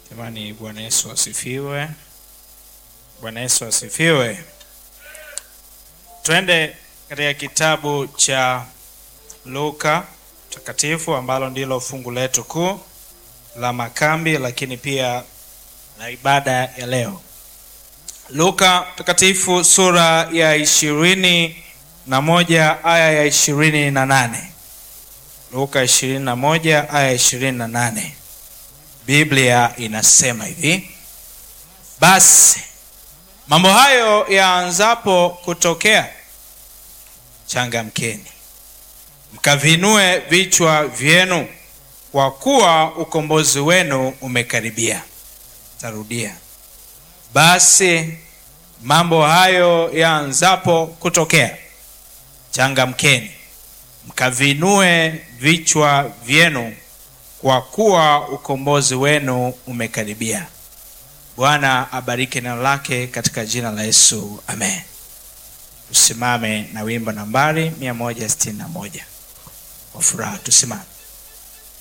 Jamani, Bwana Yesu asifiwe. Bwana Yesu asifiwe. Twende katika kitabu cha Luka takatifu ambalo ndilo fungu letu kuu la makambi, lakini pia la ibada ya leo. Luka takatifu sura ya ishirini na moja aya ya ishirini na nane. Luka ishirini na moja aya ishirini na nane. Biblia inasema hivi: basi mambo hayo yaanzapo kutokea, changamkeni mkavinue vichwa vyenu, kwa kuwa ukombozi wenu umekaribia. Tarudia, basi mambo hayo yaanzapo kutokea, changamkeni mkavinue vichwa vyenu kwa kuwa ukombozi wenu umekaribia. Bwana abariki neno lake katika jina la Yesu, amen. Tusimame na wimbo nambari 161 kwa furaha, tusimame.